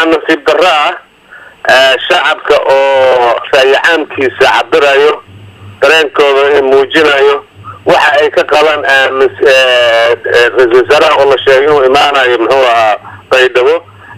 nasiib darro ah shacabka oo raayacaamkiisa cabirayo dareenkooda muujinayo waxa ay ka qaban ra-isul wasaaraha oo la sheegay inuu imaanayo muxuu ahaa baydhabo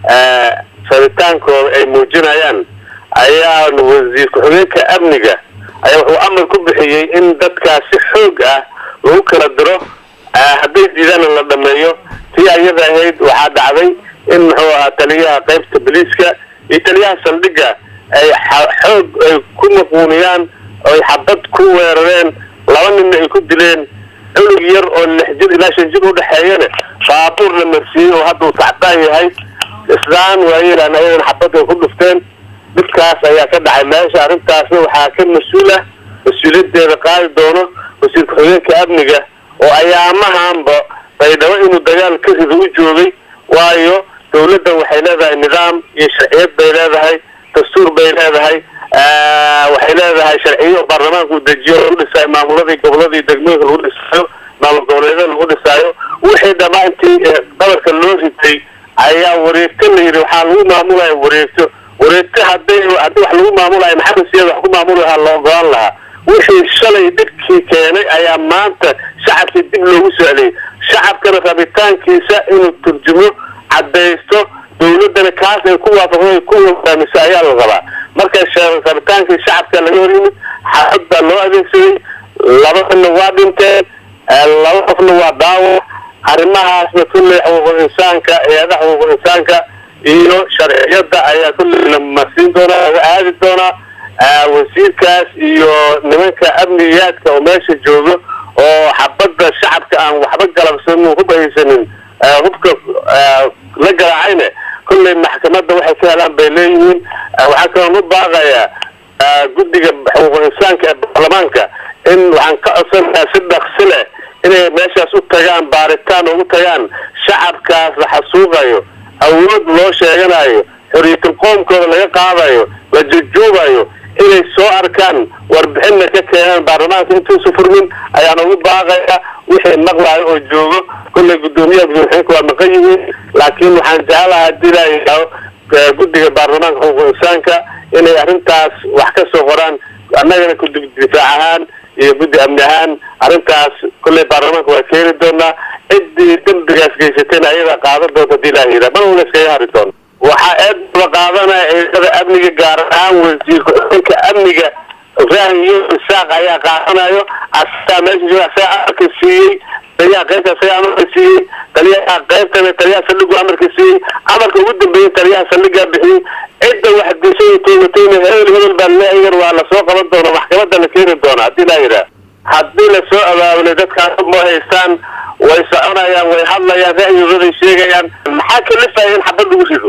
rabitaankooda ay muujinayaan ayaa wasiir ku-xigeenka amniga ayaa wuxuu amar ku bixiyey in dadkaas si xoog ah lagu kala diro hadday diidana la dhameeyo tii ayada ahayd waxaa dhacday in muxuu ahaa taliyaha qaybta boliiska iyo taliyaha saldhigga ay xoog ay ku maquuniyaan oy xabad ku weerareen laba ninna ay ku dileen cunug yar oo lix jir ilaa shan jir udhexeeyana baabuur la marsiiyey oo hadda uu tacbaan yahay islaan waayeelaan ayagana xabad ay ku dhufteen dhibkaas ayaa ka dhacay meesha arrintaasna waxaa ka mas-uul ah mas-uuliyadeeda qaadi doono wasiir ku-xigeenka amniga oo ayaamahanba baydhabo inuu dagaal ka rido u joogay waayo dawladdan waxay leedahay nidaam iyo sharciyad bay leedahay dastuur bay leedahay waxay leedahay sharciyo baarlamaanka uu dejiyo lagu dhisaayo maamuladii goboladii degmooyinka lagu dhisaayo maamul goboleedyada lagu dhisaayo wixii dhamaa intii qabarka loo ritay ayaa wareegto la yidhi waxaa lagu maamulaya wareegto wareegto hadday haddii wax lagu maamulayo maxamed siyaad wax ku maamuli lahaa la ogolaan lahaa wixii shalay dhibkii keenay ayaa maanta shacabkii dib loogu socliyay shacabkana rabitaankiisa inuu turjumo caddaysto dawladdana kaas ay ku waafaqdo ku hogaamiso ayaa la rabaa marka rabitaankii shacabka laga hor yimid xaafad baa loo adeegsaday laba ninna waa dhinteen laba qofna waa daawac arrimahaasna kulley xuquuqul insaanka eedaha xuquuqul insaanka iyo sharciyada ayaa kulleyna marsiin doonaa laga aadi doonaa wasiirkaas iyo nimanka amniyaadka oo meesha joogo oo xabadda shacabka aan waxba galabsanin hub haysanin hubka la garaacayne kulley maxkamadda waxay ka helaan bay leeyihiin waxaa kaloon u baaqayaa guddiga xuquuqul insaanka ee baarlamaanka in waxaan ka codsanayaa si dhaqsi leh inay meeshaas u tagaan baaritaan ugu tagaan shacabkaas la xasuuqayo awood loo sheeganayo xorriyatul qoomkooda laga qaadayo la jujuubayo inay soo arkaan warbixinna ka keenaan baarlamaanka intuusa furmin ayaan ugu baaqaya wixii maqlayo oo joogo kulley guddoomiyaha gudoomiyaenka waa maqan yihiin laakiin waxaan jeclaha hadii laayaao guddiga baarlamaanka xuquuqul insaanka inay arrintaas wax ka soo qoraan annagana guddi difaac ahaan iyo guddi amni ahaan arrintaas kulley baarlamaanka waa keeni doonaa ciddii dembigaas geysatayna ayadaa qaadan doonta hadii laa yidhaha mana una iskaga hari doono waxaa eed la qaadanaya ciidamada amniga gaar ahaan wasiir ku-xigeenka amniga ibrahim iyo isaaq ayaa qaadanayo asagaa meesha jooga asagaa amarka siiyey taliyaha qaybta asagaa amarka siiyey taliyaha qaybtana taliyaha saldhigu amarka siiyey amarka ugu dambeeyey taliyaha saldhigaa bixiyey cidda wax dishay toogatayna hebel hebel baa leeyagan waa lasoo qaban doona maxkamadda la keeni doona hadii laa yidhaha haddii lasoo abaabulay dadkaas ma haystaan way soconayaan way hadlayaan ra'yigooday sheegayaan maxaa kalifaya in xabad lagu rido